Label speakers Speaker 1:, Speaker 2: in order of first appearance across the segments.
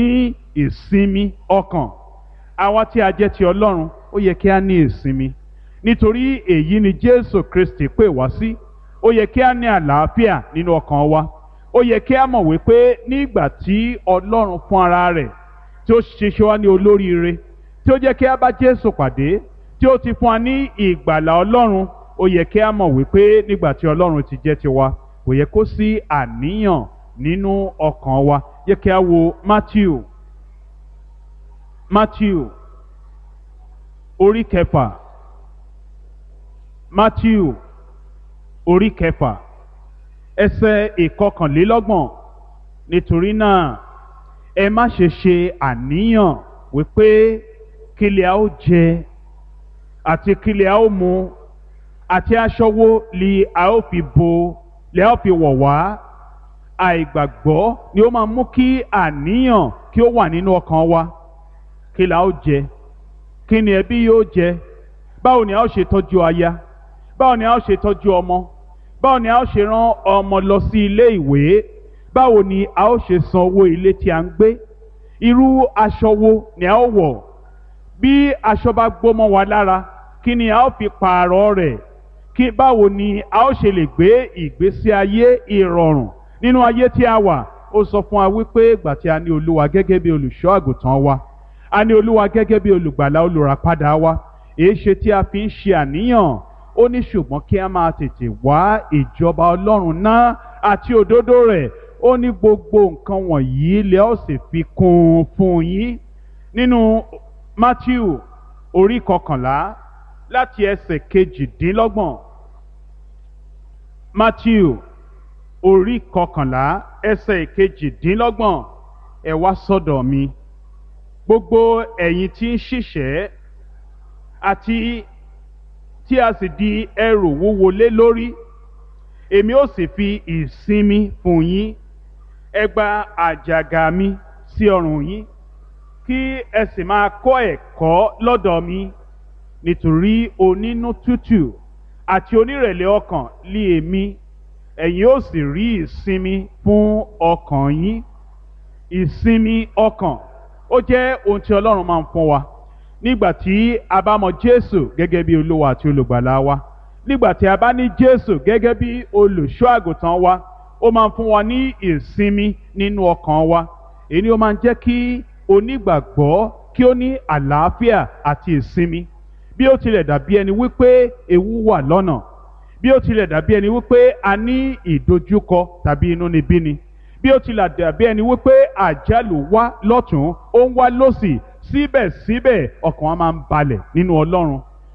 Speaker 1: ní ìsinmi ọkàn àwa tí a jẹ́ ti ọlọ́run ó yẹ kí a ní ìsinmi nítorí èyí ni jésù kristi pè wá sí ó yẹ kí a ní àlàáfíà nínú ọkàn wa ó yẹ kí a mọ̀ wípé nígbà tí ọlọ́run fún ara rẹ̀ tí ó ṣiṣẹ́ wá ní olóríire tí ó jẹ́ kí a bá jésù pàdé tí ó ti fún wa ní ìgbàlà ọlọ́run ó yẹ kí a mọ̀ wípé nígbà tí ọlọ́run ti jẹ́ tiwa kò yẹ kó sí àníyàn nínú ọkàn wa yẹ kí a wo matthew matthew orí kẹfà matthew orí kẹfà ẹsẹ̀ ìkọkànlélọ́gbọ̀n nítorí náà ẹ má ṣe ṣe àníyàn wípé kílẹ̀ a ó jẹ àti kílẹ̀ a ó mu àti aṣọ wo li a ó fi bo li a ó fi wọ̀ wá àìgbàgbọ́ ni ó máa mú kí àníyàn kí ó wà nínú ọkàn wa kí la ó jẹ kí ni ẹbí yóò jẹ báwo ni a ó ṣe tọ́jú aya báwo ni a ó ṣe tọ́jú ọmọ báwo ni a ó ṣe rán ọmọ lọ sí ilé ìwé báwo ni a ó ṣe san owó ilé tí a ń gbé irú aṣọ wo ni a ó wọ̀ bí aṣọ bá gbómọ wa lára kí ni a ó fi pààrọ̀ rẹ̀ kí báwo ni a ó ṣe lè gbé ìgbésí ayé ìrọ̀rùn nínú ayé tí a wà ó sọ fún wa wípé ìgbà tí a ní olúwa gẹ́gẹ́ bí olùṣọ́ àgùntàn wa a ní olúwa gẹ́gẹ́ bí olùgbàlà olùràpadà wa èé ṣe tí a fi ń ṣe àníyàn ó ní ṣùgbọ́n kí a máa tètè wá ìjọba ọlọ́run náà àti òdodo rẹ̀ ó ní gbogbo nǹkan wọ̀nyí lẹ́ ó sì fi kún un fún yín nínú matthew orí kọkànlá láti ẹsẹ̀ kejìdínlọ́gbọ̀n matthew orí kọkànlá ẹsẹ̀ kejìdínlọ́gbọ̀n ẹ wá sọ́dọ̀ mi gbogbo ẹ̀yin tí ń ṣiṣẹ́ àti tí a sì di ẹrù wúwo lé lórí èmi ó sì fi ìsinmi fún yín ẹ gba àjàgà mi sí ọrùn yín kí ẹ sì máa kọ́ ẹ̀kọ́ lọ́dọ̀ mi nítorí onínú tútù àti onírẹ̀lẹ̀ ọkàn lé èmi ẹ̀yin ó sì rí ìsinmi fún ọkàn yín ìsinmi ọkàn ó jẹ́ ohun tí ọlọ́run máa ń fún wa nígbà tí a bá mọ jésù gẹ́gẹ́ bí olúwa àti olùgbàlà wa nígbà tí a bá ní jésù gẹ́gẹ́ bí olùṣọ́ àgùntàn wa ó máa ń fún wa ní ìsinmi nínú ọkàn wa èyí ni ó máa ń jẹ́ kí onígbàgbọ́ kí ó ní àlàáfíà àti ìsinmi bí ó tilẹ̀ dàbí ẹni wípé ewu wà lọ́nà bí ó tilẹ̀ dàbí ẹni wípé a ní ìdojúkọ tàbí inúnibíni bí ó tilẹ̀ dàbí ẹni wípé àjálù wá lọ́tún ó ń wá lọ́sì síbẹ̀síbẹ̀ ọkàn wa máa ń balẹ̀ nínú ọlọ́run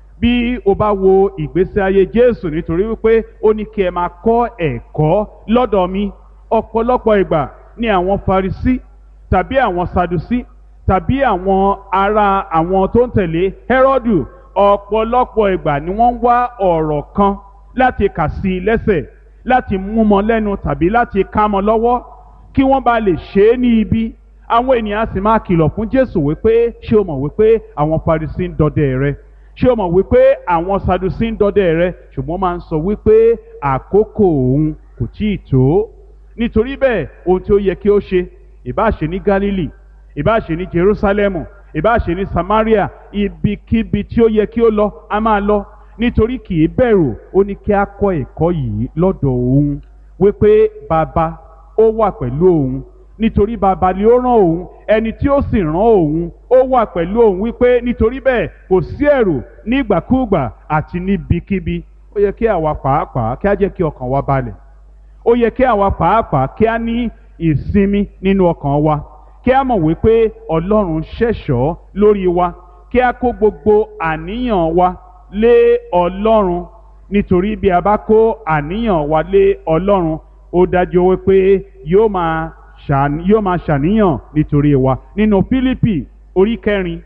Speaker 1: bí o bá wo ìgbésí ayé jésù nítorí wípé ó ní kí ẹ máa kọ́ ẹ̀kọ́ lọ́dọ̀ mi ọ̀pọ̀lọpọ̀ ìgbà ní àwọn farisí tàbí àwọn sadusi tàbí àwọn ará àwọn tó ń tẹ̀lé hẹ́rọ́dù ọ̀pọ̀lọpọ̀ ìgbà ni wọ́n ń wá ọ̀rọ̀ kan láti kà sí i lẹ́sẹ̀ láti mú mọ lẹ́nu tàbí láti ká mọ lọ́wọ́ kí wọ́n bá lè ṣe é ní ibi àwọn ènìyàn sì máa kìlọ̀ fún jésù wípé ṣé o mọ̀ wípé àwọn farisí ń dọdẹ rẹ ṣé o mọ̀ wípé àwọn sadusi ń dọdẹ rẹ ṣùgbọ́n máa ń sọ wípé àkókò òun kò tí ì tó nítorí bẹ́ẹ̀ ohun tí ó yẹ kí ó ṣe ìbá ṣe ní Gálílì ìbá ṣe ní Jerúsálẹ́mù ìbá ṣe ní Samaria ibikíbi tí ó yẹ kí ó lọ a máa lọ nítorí kì í bẹ̀rù ó ní kí a kọ́ ẹ̀kọ́ yìí lọ́dọ̀ òun wípé bàbá ó wà pẹ̀lú òun nítorí bàbá ni ó rán òun ẹni tí ó sì rán òun ó wà pẹ̀lú òun wípé nítorí bẹ́ẹ̀ kò sí ẹ̀rù nígbàkúùgbà àti níbikíbi ó yẹ kí àwa pàápàá kí á jẹ́ kí ọkàn wa balẹ̀ ó yẹ kí àwa pàápàá kí á ní ìsinmi nínú ọkàn wa kí á mọ̀ wípé ọlọ́run ṣẹ̀ṣọ́ lórí wa kí á kó gbogbo àníyàn wa lé ọlọ́run nítorí bí a bá kó àníyàn wa lé ọlọ́run ó dájú wípé yóò máa ṣàn- yóò máa ṣàníyàn nítorí wa nínú Fílípì orí kẹrin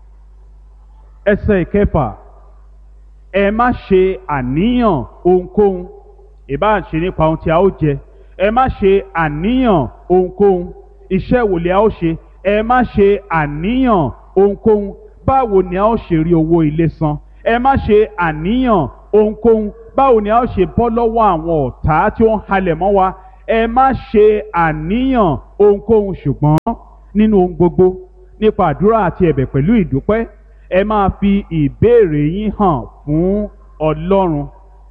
Speaker 1: ẹsẹ̀ ìkẹfà ẹ má ṣe àníyàn ohunkóhun ìbá ṣe nípa ohun tí a ó jẹ ẹ má ṣe àníyàn ohunkóhun iṣẹ́ wo ni a ó ṣe ẹ má ṣe àníyàn ohunkóhun báwo ni a ó ṣe rí owó ilé san ẹ má ṣe àníyàn ohunkóhun báwo ni a ó ṣe bọ́ lọ́wọ́ àwọn ọ̀tá tí ó ń halẹ̀ mọ́ wa ẹ má ṣe àníyàn ohunkóhun ṣùgbọ́n nínú ohun gbogbo nípa àdúrà àti ẹ̀bẹ̀ pẹ̀lú ìdúpẹ́ ẹ máa fi ìbéèrè yín hàn fún ọlọ́run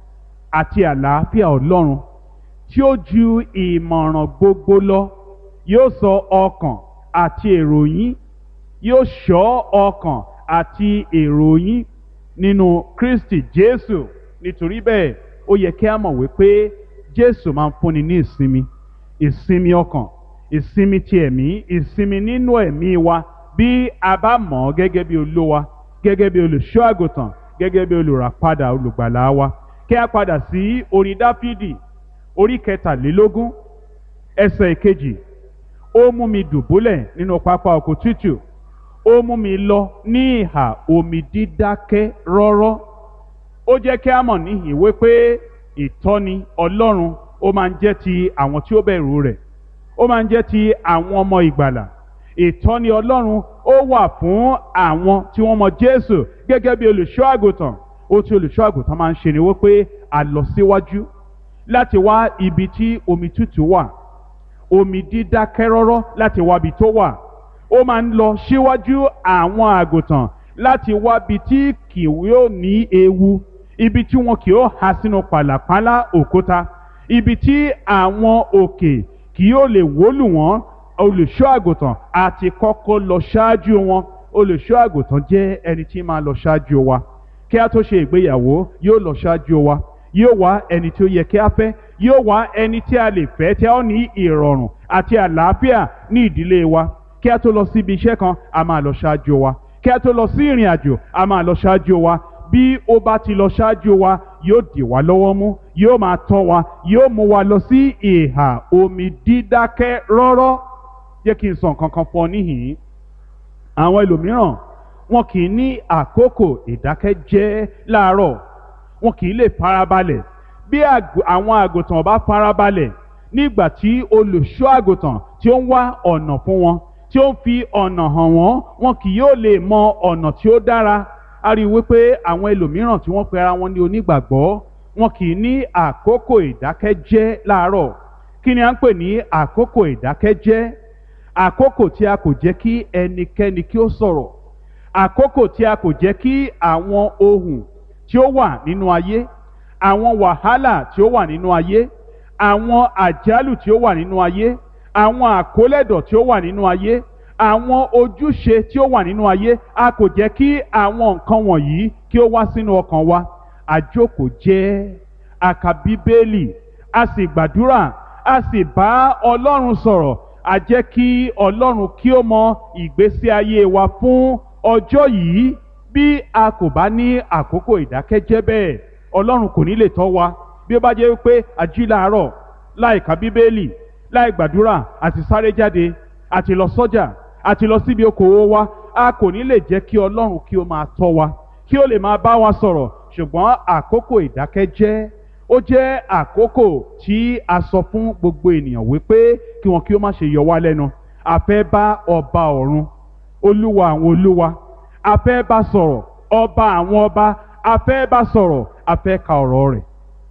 Speaker 1: àti àlàáfíà ọlọ́run tí ó ju ìmọ̀ràn gbogbo lọ yóò sọ ọkàn àti èrò yín yóò ṣọ́ ọkàn àti èrò yín nínú Kristi Jésù nítorí bẹ́ẹ̀ ó yẹ kí a mọ̀ wípé Jésù máa ń fúnni ní ìsinmi ìsinmi ọkàn ìsinmi ti ẹ̀mí ìsinmi nínú ẹ̀mí wa bí a bá mọ̀ ọ́ gẹ́gẹ́ bí olówa gẹ́gẹ́ bí olùṣọ́ àgùntàn gẹ́gẹ́ bí olùràpadà olùgbàlà wa kí a padà sí orin Dáfídì orí kẹtàlélógún ẹsẹ̀ ìkejì ó mú mi dùbúlẹ̀ nínú pápá oko tútù ó mú mi lọ ní ìhà omi dídákẹ́ rọ́rọ́ ó jẹ́ kí a mọ̀ níhìn wípé ìtọ́ni Ọlọ́run ó máa ń jẹ́ ti àwọn tí ó bẹ̀rù rẹ̀ ó máa ń jẹ́ ti àwọn ọmọ ìgbàlà ìtọ́ni Ọlọ́run ó wà fún àwọn tí wọ́n mọ Jésù gẹ́gẹ́ bí olùṣọ́ àgùntàn ó tí olùṣọ́ àgùntàn máa ń ṣe ni wípé a lọ síwájú láti wá ibi tí omi tútù wà omi dídákẹ́ rọ́rọ́ láti wá ibi tó wà ó máa ń lọ síwájú àwọn àgùntàn láti wá ibi tí kì yóò ní ewu ibi tí wọn kì yóò há sínú pàlàpálá òkúta ibi tí àwọn òkè kì yóò lè wólù wọ́n olùṣọ́ àgùntàn àti kọ́kọ́ lọ ṣáájú wọn olùṣọ́ àgùntàn jẹ́ ẹni tí máa lọ ṣáájú wa kí a tó ṣe ìgbéyàwó yóò lọ ṣáájú wa yóò wá ẹni tí ó yẹ kí a fẹ́ yóò wá ẹni tí a lè fẹ́ tí a ó ní ìrọ̀rùn àti àlàáfíà ní ìdílé wa kí a tó lọ síbi iṣẹ́ kan a máa lọ ṣáájú wa kí a tó lọ sí ìrìn àjò a máa lọ ṣáájú wa bí ó bá ti lọ ṣáájú wa yóò dì wá lọ́wọ́ mú yóò máa tọ́ wa yóò mú wa lọ sí ìhà omi dídákẹ́ rọ́rọ́ jẹ́ kí n sọ nǹkan kan fún ọ níhìn-ín àwọn ẹlòmíràn wọn kì í ní àkókò ìdákẹ́jẹ́ láàárọ̀ wọn kì í lè farabalẹ̀ bí àwọn àgùntàn bá farabalẹ̀ nígbà tí olùṣọ́ àgùntàn tí ó ń wá ọ̀nà fún wọn tí ó ń fi ọ̀nà hàn wọ́n wọn kì yóò lè mọ ọ̀nà tí ó dára a rí i wípé àwọn ẹlòmíràn tí wọ́n pe ara wọn ní onígbàgbọ́ wọn kì í ní àkókò ìdákẹ́jẹ́ láàárọ̀ kí ni à ń pè ní àkókò ìdákẹ́jẹ́ àkókò tí a kò jẹ́ kí ẹnikẹ́ni kí ó sọ̀rọ̀ àkókò tí a kò jẹ́ kí àwọn ohun tí ó wà nínú ayé àwọn wàhálà tí ó wà nínú ayé àwọn àjálù tí ó wà nínú ayé àwọn àkólẹ̀dọ̀ tí ó wà nínú ayé àwọn ojúṣe tí ó wà nínú ayé a kò jẹ́ kí àwọn nǹkan wọ̀nyí kí ó wá sínú ọkàn wa àjókòó jẹ́ a ka bíbélì a sì gbàdúrà a sì bá ọlọ́run sọ̀rọ̀ a jẹ́ kí ọlọ́run kí ó mọ ìgbésí ayé wa fún ọjọ́ yìí bí a kò bá ní àkókò ìdákẹ́jẹ́ bẹ́ẹ̀ ọlọ́run kò ní lè tọ́ wa bí ó bá jẹ́ pé a jí láàárọ̀ láì ka bíbélì láì gbàdúrà àti sáré jáde àti lọ sọ́jà àti lọ síbi okòwò wa a kò ní lè jẹ́ kí ọlọ́run kí ó máa tọ́ wa kí ó lè máa bá wa sọ̀rọ̀ ṣùgbọ́n àkókò ìdákẹ́jẹ́ ó jẹ́ àkókò tí a sọ fún gbogbo ènìyàn wípé kí wọn kí ó má ṣe yọ wá lẹ́nu a fẹ́ bá ọba ọ̀run olúwa àwọn olúwa a fẹ́ bá sọ̀rọ̀ ọba àwọn ọba a fẹ́ bá sọ̀rọ̀ a fẹ́ ka ọ̀rọ̀ rẹ̀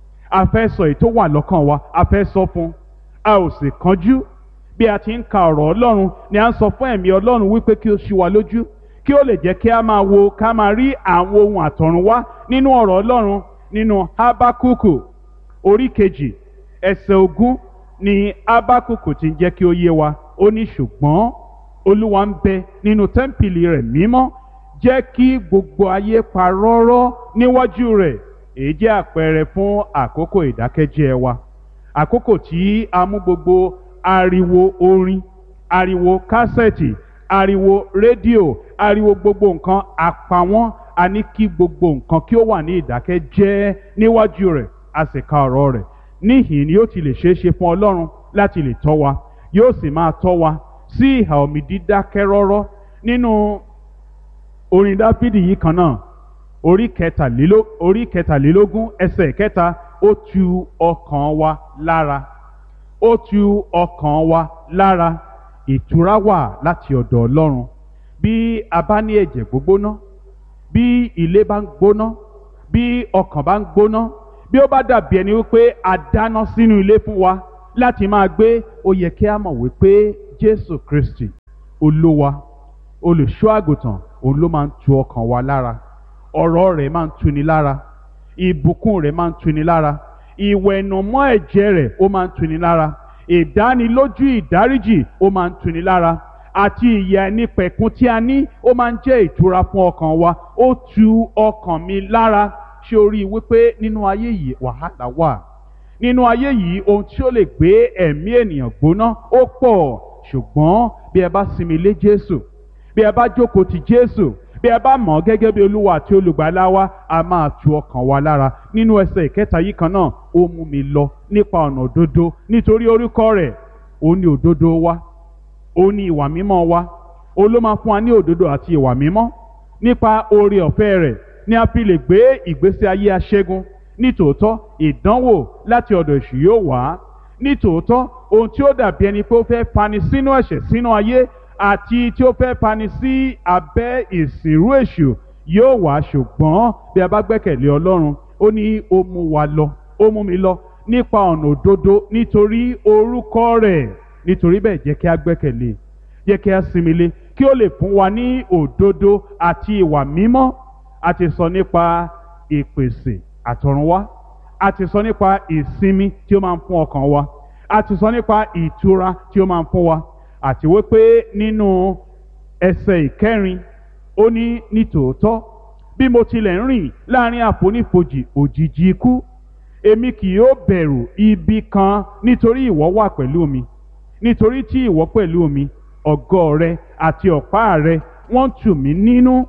Speaker 1: a fẹ́ sọ èyí tó wà lọ́kàn wa a fẹ́ sọ fún a ò sì kánjú bí a ti ń ka ọ̀rọ̀ ọlọ́run ni a ń sọ fún ẹ̀mí ọlọ́run wípé kí ó ṣí wa lójú kí ó lè jẹ́ kí a máa wo ká máa rí àwọn ohun àtọ̀run wá nínú ọ̀rọ̀ ọlọ́run nínú habakuku orí kejì ẹsẹ̀ ogún ni habakuku ti ń jẹ́ kí ó yé wa ó ní ṣùgbọ́n olúwa ń bẹ nínú tẹ́ḿpìlì rẹ̀ mímọ́ jẹ́ kí gbogbo ayé pa rọ́rọ́ níwájú rẹ̀ èyí jẹ́ àpẹẹrẹ fún àkókò ìdákẹ́jẹ́ wa àkókò tí a mú gbogbo ariwo orin ariwo kásẹ̀tì ariwo rédíò ariwo gbogbo nǹkan àpawọ́n a ní kí gbogbo nǹkan kí ó wà ní ìdákẹ́jẹ́ níwájú rẹ̀ a sì ka ọ̀rọ̀ rẹ̀ níhìn ni yóò ti lè ṣeé ṣe fún ọlọ́run láti lè tọ́ wa yóò sì máa tọ́ wa sí ìhà omi dídákẹ́ rọ́rọ́ nínú orin dáfídì yìí kan náà orí kẹtàléló orí kẹtàlélógún ẹsẹ̀ kẹta ó tu ọkàn wa lára ó tu ọkàn wa lára ìtura wà láti ọ̀dọ̀ ọlọ́run bí a bá ní ẹ̀jẹ̀ gbógbóná bí ilé bá ń gbóná bí ọkàn bá ń gbóná bí ó bá dàbí ẹni wípé a dáná sínú ilé fún wa láti máa gbé ó yẹ kí a mọ̀ wípé jésù kristi olówa olùṣọ́ àgùntàn òun ló máa ń tu ọkàn wa lára ọ̀rọ̀ rẹ̀ máa ń tuni lára ìbùkún rẹ̀ máa ń tuni lára ìwẹ̀nùmọ́ ẹ̀jẹ̀ rẹ̀ ó máa ń tuni lára ìdánilójú ìdáríjì ó máa ń tuni lára àti ìyà ẹni pẹ̀kun tí a ní ó máa ń jẹ́ ìtura fún ọkàn wa ó tu ọkàn mi lára ṣé o rí i wípé nínú ayé yìí wàhálà wà nínú ayé yìí ohun tí ó lè gbé ẹ̀mí ènìyàn gbóná ó pọ̀ ṣùgbọ́n bí ẹ bá sinmi lé Jésù bí ẹ bá jókòó ti Jésù bí ẹ bá mọ̀ ọ́ gẹ́gẹ́ bí olúwa àti olùgbàlà wa a máa tu ọkàn wa lára nínú ẹsẹ̀ ìkẹta yìí kan náà ó mú mi lọ nípa ọ̀nà òdodo nítorí orúkọ rẹ̀ ó ní òdodo wa ó ní ìwà mímọ́ wa ó ló máa fún wa ní òdodo àti ìwà mímọ́ nípa oore ọ̀fẹ́ rẹ̀ ni a fi lè gbé ìgbésí ayé aṣẹ́gun nítòótọ́ ìdánwò láti ọ̀dọ̀ èṣù yóò wá nítòótọ́ ohun tí ó dàbí ẹni pé ó fẹ́ fani sínú ẹ̀ṣẹ̀ sínú ayé àti tí ó fẹ́ fani sí abẹ́ ìsìnrú èṣù yóò wá ṣùgbọ́n bí a bá gbẹ́kẹ̀lé ọlọ́run ó ní ó mú wa lọ ó mú mi lọ nípa ọ̀nà òdodo nítorí orúkọ rẹ̀ nítorí bẹ́ẹ̀ jẹ́ kí a gbẹ́kẹ̀lé jẹ́ kí a sinmi lé kí ó lè fún wa ní òdodo àti ìwà mímọ́ a ti sọ nípa ìpèsè àtọ̀runwá a ti sọ nípa ìsinmi tí ó máa ń fún ọkàn wa a ti sọ nípa ìtura tí ó máa ń fún wa àti wípé nínú ẹsẹ̀ ìkẹrin ó ní nítòótọ́ bí mo tilẹ̀ ń rìn láàrin àfonífojì òjìji ikú èmi kì yóò bẹ̀rù ibi kan nítorí ìwọ wà pẹ̀lú mi nítorí tí ìwọ pẹ̀lú mi ọ̀gọ́ rẹ àti ọ̀pá rẹ wọ́n tù mí nínú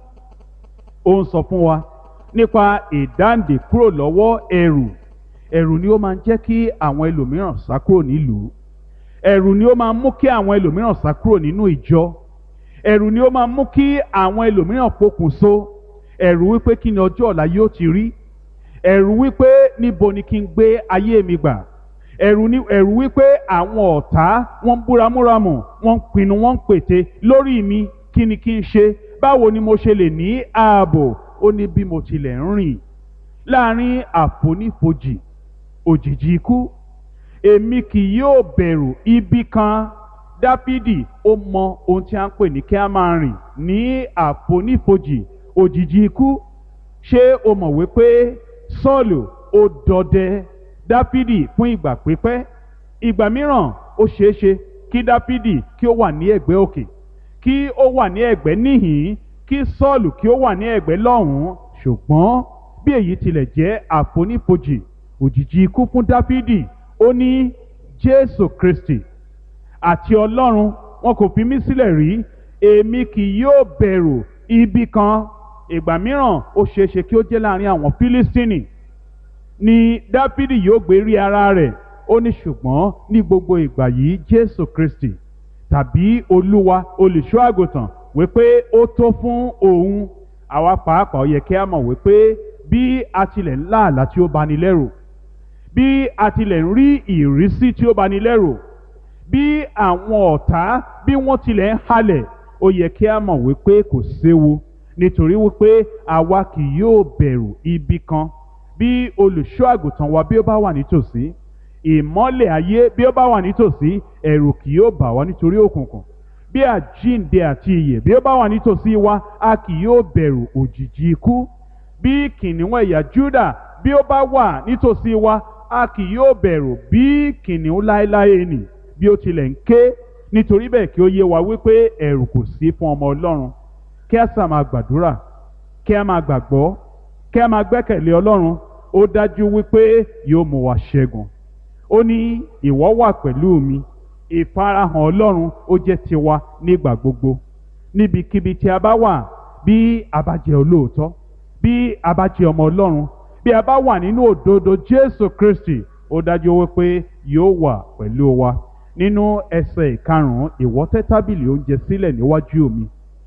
Speaker 1: ó ń sọ fún wa nípa ìdáǹdè kúrò lọ́wọ́ ẹ̀rù ẹ̀rù ni ó máa ń jẹ́ kí àwọn ẹlòmíràn sá kúrò nílùú ẹ̀rù ni ó máa ń mú kí àwọn ẹlòmíràn sá kúrò nínú ìjọ ẹ̀rù ni ó máa ń mú kí àwọn ẹlòmíràn pokùnso ẹ̀rù wípé kí ni ọjọ́ ọ̀la yóò ti rí ẹ̀rù wípé níbo ni kí n gbé ayé mi gbà ẹ̀rù ni ẹ̀rù wípé àwọn ọ̀tá wọ́n ń búramúramù wọ́n ń pinnu wọ́n ń pète lórí mi kí ni kí n ṣe báwo ni mo ṣe lè ní ààbò ó ní bí mo tilẹ̀ ń rìn láàrin àfonífojì òjìji ikú èmi kì yóò bẹ̀rù ibi kan dáfídì ó mọ ohun tí a ń pè ní kí a máa rìn ní àfonífojì òjìji ikú ṣé o mọ̀ wípé sọ́ọ̀lù ó dọdẹ dáfídì fún ìgbà pípẹ́ ìgbà mìíràn ó ṣeé ṣe kí dáfídì kí ó wà ní ẹ̀gbẹ́ òkè kí ó wà ní ẹ̀gbẹ́ níhìn kí sọ́ọ̀lù kí ó wà ní ẹ̀gbẹ́ lọ́hùn-ún ṣùgbọ́n bí èyí tilẹ̀ jẹ́ àfonífojì òjìji ikú fún dáfídì ó ní jésù kristi àti ọlọ́run wọn kò fi mí sílẹ̀ rí èmi kì yóò bẹ̀rù ibi kan ìgbà mìíràn ó ṣeéṣe kí ó jẹ́ láàrin àwọn fílístínì ni dáfídì yóò gbé rí ara rẹ̀ ó ní ṣùgbọ́n ní gbogbo ìgbà yìí jésù kristi tàbí olúwa olùṣọ́ àgùntàn wípé ó tó fún òun àwa pàápàá ó yẹ kí a mọ̀ wípé bí a tilẹ̀ ń lá àlá tí ó bani lẹ́rù bí a tilẹ̀ ń rí ìrísí tí ó bani lẹ́rù bí àwọn ọ̀tá bí wọ́n tilẹ̀ ń halẹ̀ ó yẹ kí a mọ̀ wípé kò séwu nítorí wípé àwa kì yóò bẹ̀rù ibi kan bí olùṣọ́ àgùntàn wa bí ó bá wà nítòsí ìmọ́lẹ̀ ayé bí ó bá wà nítòsí ẹ̀rù kì yóò bà wá nítorí òkùnkùn bí àjíǹde àti ìyè bí ó bá wà nítòsí wa a kì yóò bẹ̀rù òjìji ikú bí kìnìún ẹ̀yà Júdà bí ó bá wà nítòsí wa a kì yóò bẹ̀rù bí kìnìún láéláé nì bí ó tilẹ̀ ń ké nítorí bẹ́ẹ̀ kí ó yé wa wípé ẹ̀rù kò sí fún ọmọ Ọlọ́run kí a sà máa gbàdúrà kí a máa gbàgbọ́ kí a máa gbẹ́kẹ̀lé Ọlọ́run ó dájú wípé yóò mú wa ṣẹ́gun ó ní ìwọ wà pẹ̀lú mi ìfarahàn Ọlọ́run ó jẹ́ tiwa nígbà gbogbo níbikíbi tí a bá wà bí a bá jẹ́ olóòótọ́ bí a bá jẹ́ ọmọ Ọlọ́run bí a bá wà nínú òdodo Jésù Kristi ó dájú wípé yóò wà pẹ̀lú wa nínú ẹsẹ̀ ìkarùn-ún ìwọ tẹ́ tábìlì oúnjẹ sílẹ̀ níwájú mi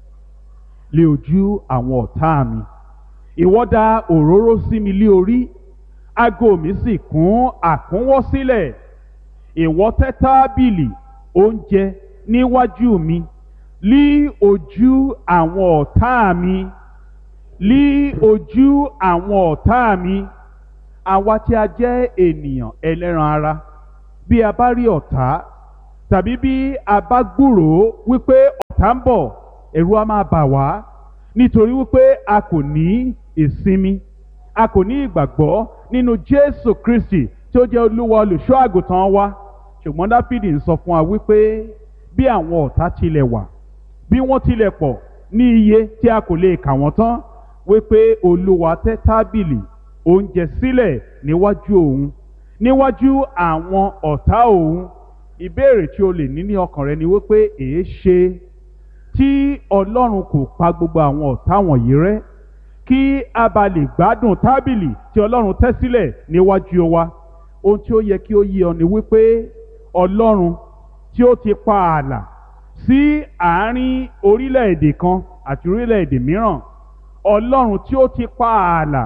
Speaker 1: lé ojú àwọn ọ̀tá mi ìwọ dà òróró sí mi lé orí ago mi sì kún àkúnwọ́ sílẹ̀ ìwọ tẹ́ tábìlì oúnjẹ níwájú mi lí ojú àwọn ọ̀tá mi lí ojú àwọn ọ̀tá mi àwa tí a jẹ́ ènìyàn ẹlẹ́ran ara bí a bá rí ọ̀tá tàbí bí a bá gbúròó wípé ọ̀tá ọ̀tá ń bọ̀ ẹ̀rù á máa bà wá nítorí wípé a kò ní ìsinmi a kò ní ìgbàgbọ́ nínú Jésù Kristi tí ó jẹ́ olúwa olùṣọ́ àgùntàn wa ṣùgbọ́n Dáfídì ń sọ fún wa wípé bí àwọn ọ̀tá tilẹ̀ wà bí wọ́n tilẹ̀ pọ̀ ní iye tí a kò lè kà wọ́n tán wípé olúwa tẹ́ tábìlì oúnjẹ sílẹ̀ níwájú òun níwájú àwọn ọ̀tá òun ìbéèrè tí o lè ní ní ọkàn rẹ ni wípé èé ṣe tí ọlọ́run kò pa gbogbo àwọn ọ̀tá wọ̀nyí rẹ́ kí a bá lè gbádùn tábìlì tí ọlọ́run tẹ́ sílẹ̀ níwájú wa ohun tí ó yẹ kí ó yé ọ ni wípé ọlọ́run tí ó ti pa ààlà sí àárín orílẹ̀-èdè kan àti orílẹ̀-èdè mìíràn ọlọ́run tí ó ti pa ààlà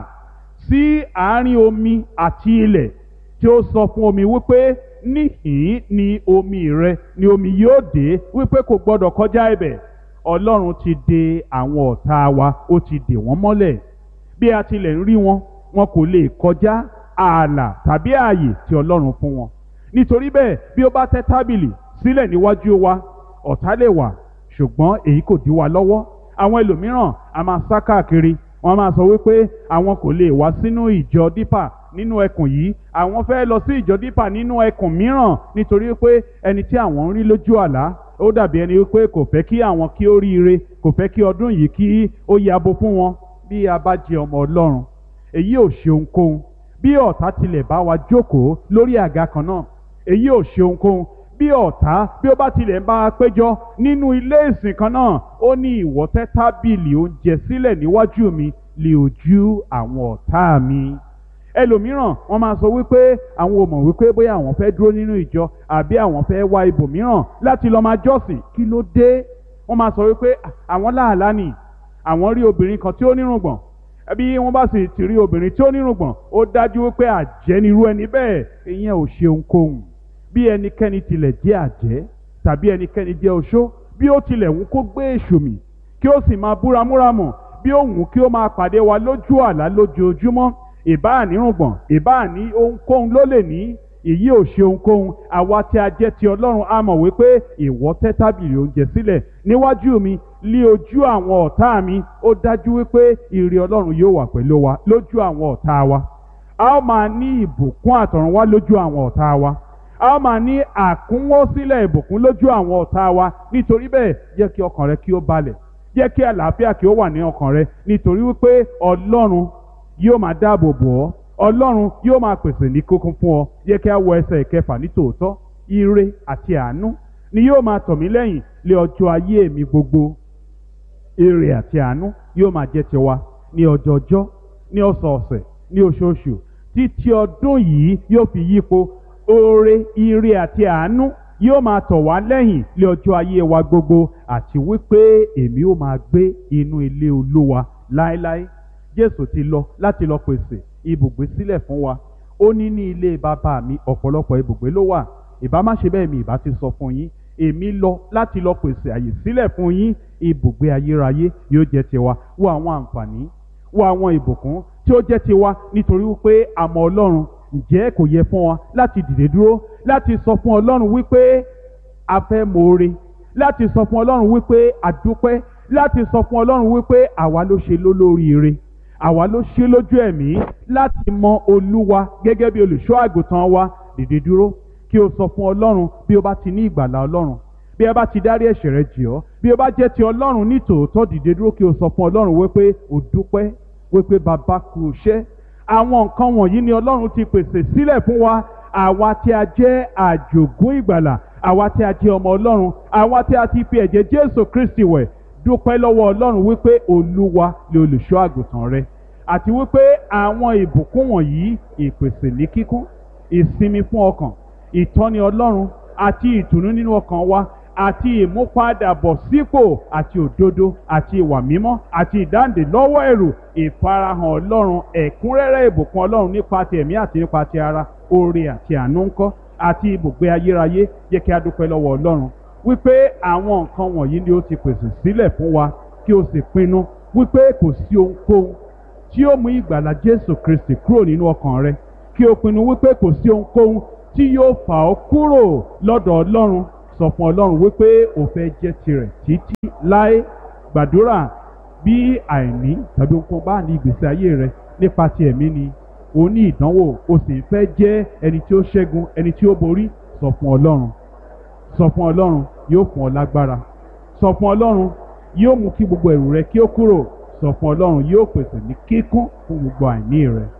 Speaker 1: sí àárín omi àti ilẹ̀ tí ó sọ fún omi wípé níhìn ni omi rẹ ni omi yóò dé wípé kò gbọdọ̀ kọjá ibẹ̀ ọlọ́run ti de àwọn ọ̀tá wa ó ti dè wọ́n mọ́lẹ̀ bí a tilẹ̀ ń rí wọn wọn kò lè kọjá ààlà tàbí ààyè tí ọlọ́run fún wọn nítorí bẹ́ẹ̀ bí ó bá tẹ́ tábìlì sílẹ̀ níwájú wa ọ̀tá lè wà ṣùgbọ́n èyí kò dí wa lọ́wọ́ àwọn ẹlòmíràn a máa sá káàkiri wọ́n máa sọ wípé àwọn kò lè wá sínú ìjọ dípà nínú ẹkùn yìí àwọn fẹ́ lọ sí ìjọ dípà nínú ẹkùn mìíràn nítorí pé ẹni tí àwọn ń rí lójú àlá ó dàbí ẹni wípé kò fẹ́ kí àwọn kí ó ríire kò fẹ́ kí ọdún yìí kí ó yabo fún wọn bí a bá jẹ ọmọ ọlọ́run èyí ò ṣe ohunkóhun bí ọ̀tá tilẹ̀ bá wa jókòó lórí àga kan náà èyí ò ṣe ohunkóhun bí ọ̀tá bí ó bá tilẹ̀ ń bá a péjọ nínú ilé ìsìn kan náà ó ní ìwọ tẹ́ tábìlì oúnjẹ sílẹ̀ níwájú mi lè ojú àwọn ọ̀tá mi ẹlòmíràn wọ́n máa sọ wípé àwọn ò mọ̀ wípé bóyá àwọn fẹ́ dúró nínú ìjọ àbí àwọn fẹ́ wá ibòmíràn láti lọ́ọ́ máa jọ́sìn kí ló dé wọ́n máa sọ wípé àwọn láàlá nì àwọn rí obìnrin kan tí ó nírùngbọ̀n bí wọ́n bá sì ti rí obìnrin tí ó nírùngbọ̀n ó dájú wípé àjẹ́ nirú ẹni bẹ́ẹ̀ ìyẹn ò ṣe ohunkóhun bí ẹnikẹ́ni tilẹ̀ jẹ́ àjẹ́ tàbí ẹnikẹ́ni jẹ́ oṣó bí ó tilẹ̀ wù kó gbé èṣù mì kí ó sì máa búramúramù bí ó wù kí ó máa pàdé wa lójú àlá lójoojúmọ́ ìbá nírùngbọ̀n ìbá ní ohunkóhun ló lè ní èyí ò ṣe ohunkóhun àwa tí a jẹ́ ti ọlọ́run a mọ̀ wípé ìwọ tẹ́ tábìlì oúnjẹ sílẹ̀ níwájú mi lí ojú àwọn ọ̀tá mi ó dájú wípé ìrì ọlọ́run yóò wà pẹ̀lú wa lójú àwọn ọ̀tá wa a ó máa ní ìbùkún àtọ̀run wá lójú àwọn ọ̀tá wa a ó máa ní àkúnwó sílẹ̀ ìbùkún lójú àwọn ọ̀tá wa nítorí bẹ́ẹ̀ jẹ́ kí ọkàn rẹ kí ó balẹ̀ jẹ́ kí àlàáfíà kí ó wà ní ọkàn rẹ nítorí wípé ọlọ́run yóò máa dáàbò bò ọ́ ọlọ́run yóò máa pèsè ní kókún fún ọ jẹ́ kí a wọ ẹsẹ̀ ìkẹfà ní tòótọ́ ire àti àánú ni yóò máa tọ̀ mí lẹ́yìn lé ọjọ́ ayé mi gbogbo ire àti àánú yóò máa jẹ́ tiwa ní ọjọọjọ́ ní ọ̀sọ̀ọ̀sẹ̀ ní oṣooṣù títí ọdún yìí yóò fi yípo oore ire àti àánú yóò máa tọ̀ wá lẹ́yìn lé ọjọ́ ayé wa gbogbo àti wípé èmi ó máa gbé inú ilé olúwa láéláé jésù ti lọ láti lọ pèsè ibùgbé sílẹ̀ fún wa ó ní ní ilé bàbá mi ọ̀pọ̀lọpọ̀ ibùgbé ló wà ìbá má ṣe bẹ́ẹ̀ mi ìbá ti sọ fún yín èmi lọ láti lọ pèsè àyè sílẹ̀ fún yín ibùgbé ayérayé yóò jẹ́ tiwa wo àwọn àǹfààní wo àwọn ìbùkún tí ó jẹ́ tiwa nítorí wípé àmọ́ ọlọ́run ǹjẹ́ kò yẹ fún wa láti dìde dúró láti sọ fún ọlọ́run wípé a fẹ́ mọ̀ọ́re láti sọ fún ọlọ́run wípé a dúpẹ́ láti sọ fún ọlọ́run wípé àwa ló ṣe lólóríire àwa ló ṣe lójú ẹ̀mí láti mọ olúwa gẹ́gẹ́ bí olùṣọ́ àgùntàn wa dìde dúró kí o sọ fún ọlọ́run bí o bá ti ní ìgbàlà ọlọ́run bí ẹ bá ti dárí ẹ̀ṣẹ̀ rẹ jì ọ́ bí o bá jẹ́ ti ọlọ́run ní tòótọ́ dìde dúró kí o sọ fún ọlọ́run wípé o dúpẹ́ wípé bàbá kú iṣẹ́ àwọn nǹkan wọ̀nyí ni ọlọ́run ti pèsè sílẹ̀ fún wa àwa tí a jẹ́ àjògún ìgbàlà àwa tí a jẹ́ ọmọ ọlọ́run àwa tí a ti fi ẹ̀jẹ̀ jésù kristi wẹ̀ dúpẹ́ lọ́wọ́ ọlọ́run wípé olúwa lè olùṣọ́ àgùntàn rẹ àti wípé àwọn ìbùkún wọ̀nyí ìpèsè ní kíkún ìsinmi fún ọkàn ìtọ́ni ọlọ́run àti ìtùnú nínú ọkàn wa àti ìmúpadàbọ̀sípò àti òdodo àti ìwà mímọ́ àti ìdáǹdè lọ́wọ́ ẹ̀rù ìfarahàn ọlọ́run ẹ̀kúnrẹ́rẹ́ ìbùkún ọlọ́run nípa ti ẹ̀mí àti nípa ti ara oore àti àánú ńkọ́ àti ibùgbé ayérayé yẹ kí a dúpẹ́ lọ́wọ́ ọlọ́run wípé àwọn nǹkan wọ̀nyí ni ó ti pèsè sílẹ̀ fún wa kí o sì pinnu wípé kò sí ohunkóhun tí ó mú ìgbàlà Jésù Kristi kúrò nínú ọkàn rẹ kí o pinnu wípé kò sí ohunkóhun tí yóò fà ọ́ kúrò lọ́dọ̀ Ọlọ́run sọ fún ọlọ́run wípé o fẹ́ jẹ́ tirẹ̀ títí láé gbàdúrà bí àìní tàbí ohunkóhun bá ní ìgbésí ayé rẹ nípa ti ẹ̀mí ni o ní ìdánwò o sì ń fẹ́ jẹ́ ẹni tí ó ṣẹ́gun ẹni tí ó borí sọ fún ọlọ́run sọ fún ọlọ́run yóò fún ọ lágbára sọ fún ọlọ́run yóò mú kí gbogbo ẹ̀rù rẹ kí ó kúrò sọ fún ọlọ́run yóò pèsè ní kíkún fún gbogbo àìní rẹ.